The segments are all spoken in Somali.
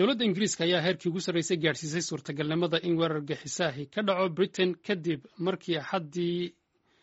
dowladda ingiriiska ayaa heerkii ugu sarreysay gaadhsiisay suurtagalnimada in weerar gixisaahi ka dhaco britain kadib markii axaddii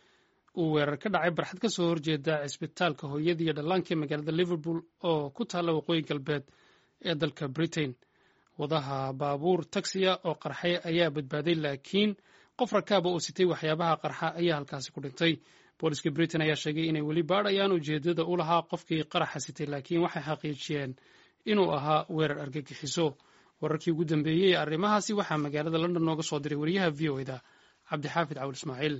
uu weerar ka dhacay barxad ka soo horjeeda cisbitaalka hooyadii iyo dhallaanka ee magaalada liverpool oo ku taalla waqooyi galbeed ee dalka britain wadaha baabuur taksiya oo qarxay ayaa badbaaday laakiin qof rakaaba oo sitay waxyaabaha qarxa ayaa halkaasi ku dhintay booliska britain ayaa sheegay inay weli baadhayaan ujeedada u lahaa qofkii qaraxa sitay laakiin waxay xaqiijiyeen inuu ahaa weerar argagixiso wararkii ugu dambeeyey ee arrimahaasi waxaa magaalada london nooga soo diray wariyaha v o eda cabdixaafid cawil ismaaciil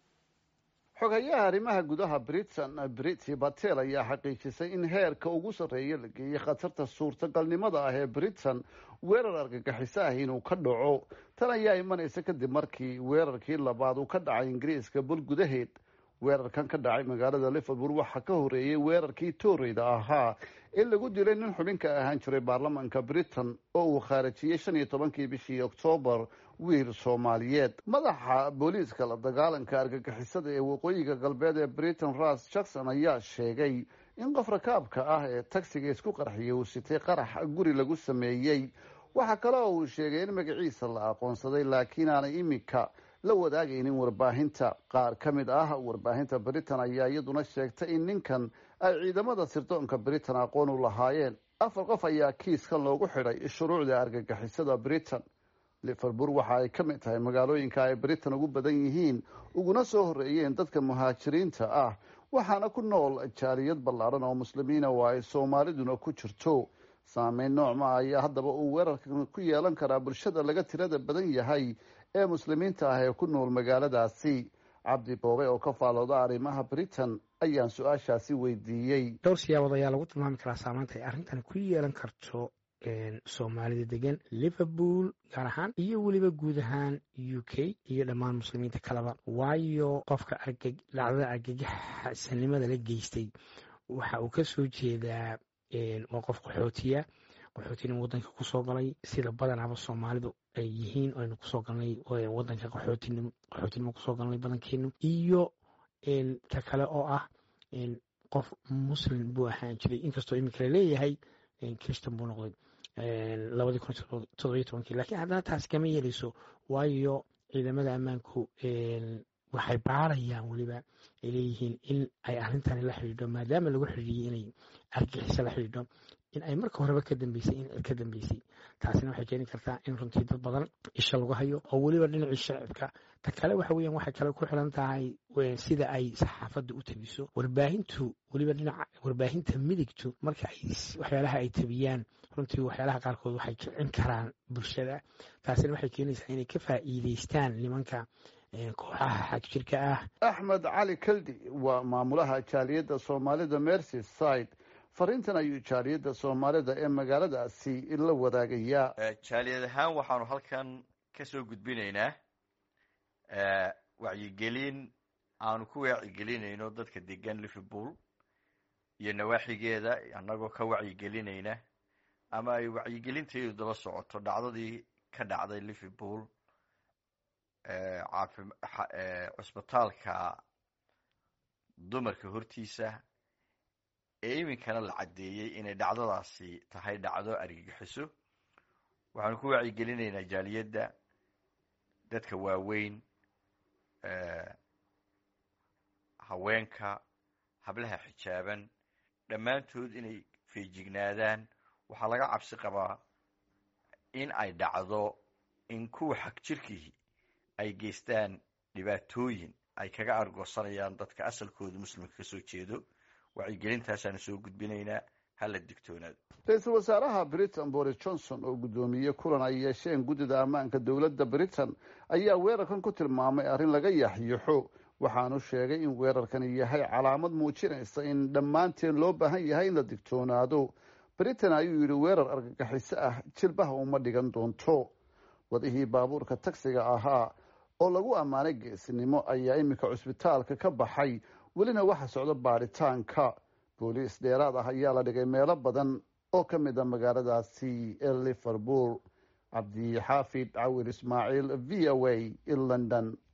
xogayaha arrimaha gudaha britain briti batel ayaa xaqiijisay in heerka ugu sarreeya la geeyey khatarta suurtagalnimada ah ee britain weerar argagixiso ah inuu ka dhaco tan ayaa imanaysa kadib markii weerarkii labaad uu ka dhacay ingiriiska bul gudaheed weerarkan ka dhacay magaalada liverpool waxaa ka horeeyey weerarkii tooreyda ahaa in lagu dilay nin xubinka ahaan jiray baarlamaanka britain oo uu khaarajiyey shan iyo tobankii bishii oktoobar wiil soomaaliyeed madaxa booliiska la dagaalanka argagixisada ee waqooyiga galbeed ee britain ras jackson ayaa sheegay in qof rakaabka ah ee tagsiga isku qarxiyay uu sitay qarax guri lagu sameeyey waxaa kale oo uu sheegay in magaciisa la aqoonsaday laakiin aanay imika la wadaagaynin warbaahinta qaar ka mid ah warbaahinta britain ayaa iyaduna sheegtay in ninkan ay ciidamada sirdoonka britain aqoon u lahaayeen afar qof ayaa kiiskan loogu xidhay shuruucda argagixisada britain liverpool waxa ay ka mid tahay magaalooyinka ay britain ugu badan yihiin uguna soo horreeyeen dadka muhaajiriinta ah waxaana ku nool jaaliyad ballaadhan oo muslimiina oo ay soomaaliduna ku jirto saameyn noocma ayaa haddaba uu weerarkan ku yeelan karaa bulshada laga tirada badan yahay ee muslimiinta ah ee ku nool magaaladaasi cabdi boobe oo ka faalooda arrimaha britain ayaan su-aashaasi weydiiyey dhowr siyaabood ayaa lagu tilmaami karaa saamaynta ay arrintani ku yeelan karto soomaalida degan liverpool gaar ahaan iyo weliba guud ahaan u k iyo dhammaan muslimiinta kaleba waayo qofka dhacdada argagaxsanimada la geystay waxa uu ka soo jeedaa waa qof qaxootiya qaxootina wadanka kusoo galay sida badanaaba soomaalidu ay yihiin aynu kusoo galnay wadanka qaxootinimo kusoo galnay badankeenu iyo ta kale oo ah qof muslim buu ahaan jiray inkastoo imika laleeyahay christan buu noqday labadii kun todobiyo tobankii lakiin haddana taasi kama yeeleyso waayo ciidamada ammaanku waxay baarayaan weliba ay leeyihiin in ay arrintani la xidhiidho maadaama lagu xidhiidhiyey inay argixiso la xidhiidho in ay marka horeba ka dambeysay in ka dambeysay taasina waxay keeni kartaa in runtii dad badan isha lagu hayo oo weliba dhinacii shacibka ta kale waxa weeyaan waxay kale ku xiran tahay sida ay saxaafadda u tabiso warbaahintu weliba dhinaca warbaahinta midigtu marka ay waxyaalaha ay tabiyaan runtii waxyaalaha qaarkood waxay kicin karaan bulshada taasina waxay keenaysaa inay ka faa'iideystaan nimanka kooxaha xagjirka ah axmed cali kaldi waa maamulaha jaaliyadda soomaalida mercy side fariintan ayuu jaaliyadda soomaalida ee magaaladaasi la wadaagayaa jaaliyad ahaan waxaanu halkan ka soo gudbinaynaa wacyigelin aanu ku wacyigelinayno dadka degan liverpool iyo nawaaxigeeda annagoo ka wacyigelinayna ama ay wacyigelintaydu daba socoto dhacdadii ka dhacday liverpool cusbitaalka dumarka hortiisa ee iminkana la caddeeyey inay dhacdadaasi tahay dhacdo argagixiso waxaanu ku wacyigelinaynaa jaaliyadda dadka waaweyn haweenka hablaha xijaaban dhammaantood inay feejignaadaan waxaa laga cabsi qabaa in ay dhacdo in kuwa xag jirkii ay geystaan dhibaatooyin ay kaga argoosanayaan dadka asalkooda muslimka kasoo jeedo wacyigelintaasaanu soo gudbinaynaa hala digtoonaado ra-iisul wasaaraha britain boris johnson oo guddoomiyey kulan ay yeesheen guddida ammaanka dowladda britain ayaa weerarkan ku tilmaamay arrin laga yaxyixo waxaanu sheegay in weerarkani yahay calaamad muujinaysa in dhammaanteen loo baahan yahay in la digtoonaado britain ayuu yidhi weerar argagixiso ah jilbaha uma dhigan doonto wadihii baabuurka tagsiga ahaa oo lagu ammaanay geesinimo ayaa iminka cusbitaalka ka baxay welina waxa socdo baadhitaanka booliis dheeraad ah ayaa la dhigay meelo badan oo ka mid a magaaladaasi ee liverpool cabdixaafid cawir ismaaciil v o a london